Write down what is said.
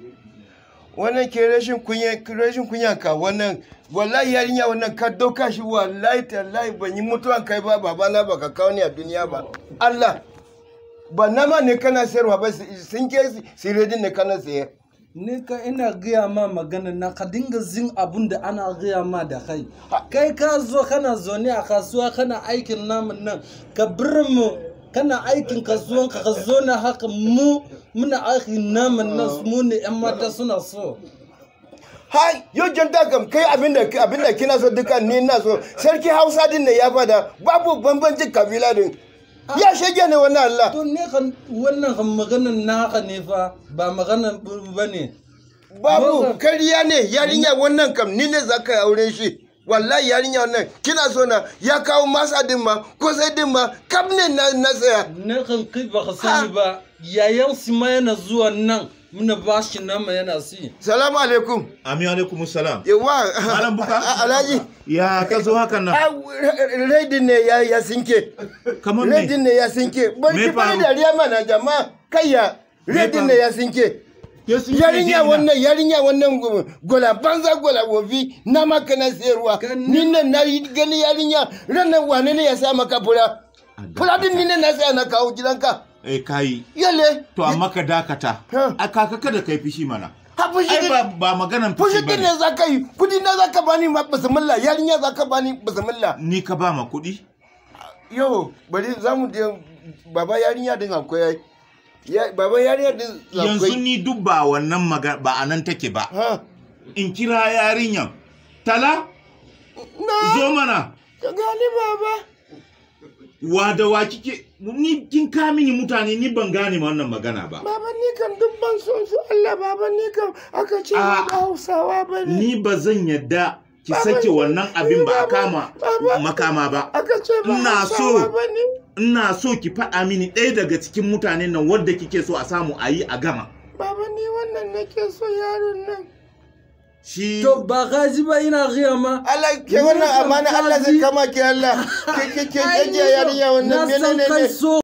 wannan ke rashin kunya rashin kunya ka wannan wallahi yarinya wannan ka doka shi wallahi tallahi ban yi mutuwan kai ba babana baka kawo ni a duniya ba Allah ba nama ne kana sayarwa ba sun ke siredin ne kana sayar ni ka ina gaya ma magana na ka dinga zin abun da ana gaya ma da kai kai ka zo kana zaune a kasuwa kana aikin namun nan ka bir mu kana aikin kasuwan ka ka zo na haka mu muna aikin namun nan mu ne yan mata suna so hai yau janta kam kai abinda abinda kina so duka ni na so sarki hausa din ne ya fada babu bambancin kabila din ya shege ne wannan Allah to ne kan wannan kan maganan naka ne fa ba maganan ba ne babu kariya ne yarinya wannan kam ni ne zaka yi auren shi wallahi yarinya wannan kina so na ya kawo masa din ma ko sai din ma kam ne na na saya ne kan kai ba ka sani ba yayan su ma yana zuwa nan muna ba shi nama yana si salamu alaikum Ami alaikum salam. yawa Malam Buka? alhaji Ya ka zo hakan nan? Ah, redin ne ya ya sinke Kamar me? redin ne ya sinke Me barki bari faru? dariya mana jama'a kayya redin ne faru? ya sinke Ya sun yarinya je wannan yarinya wannan gu- gola banza gola wofi na maka na sayarwa Kan- ni nan na yi gani yarinya ranar wane ne ya sa maka fura fura din ni ne na saya na kawo gidanka Eh kayi. yale To amma ka dakata. Ha. A kaka kada kai fishi mana. ha fushi Ai din ba ba maganan fushi fishi din bane. ne za ka yi kudi na za ka bani ma bismillah yarinya za ka bani bismillah Ni ka ba ma kuɗi? yo bari za mu je baba yarinya din akwai ai. ya baba yarinya din Yanzu akwai ni duk ba wannan magana ba a nan take ba. ha In kira yarinyan. Tala? na Zo mana. ka gani baba Wa da wa kike ni kin ka mini mutane ni ban gane ma wannan magana ba. baba ni kan duk ban son su Allah baba ni kan aka ce Ah. ba Hausawa ba ne Ni ba zan yadda ki Baba, sake wannan abin ba a Baba, kama Baba. makama ba. aka ce ba Ina Hausawa so. ba ne ina so ki faɗa mini ɗaya daga cikin mutanen nan wadda kike so a samu a yi a gama baba ni wannan nake so yaron nan shi to ba ka ji ba ina gaya ma Allah ke wannan amana Allah zai kama ki Allah ke ke ke ke yarinya wannan na san menene kai ne so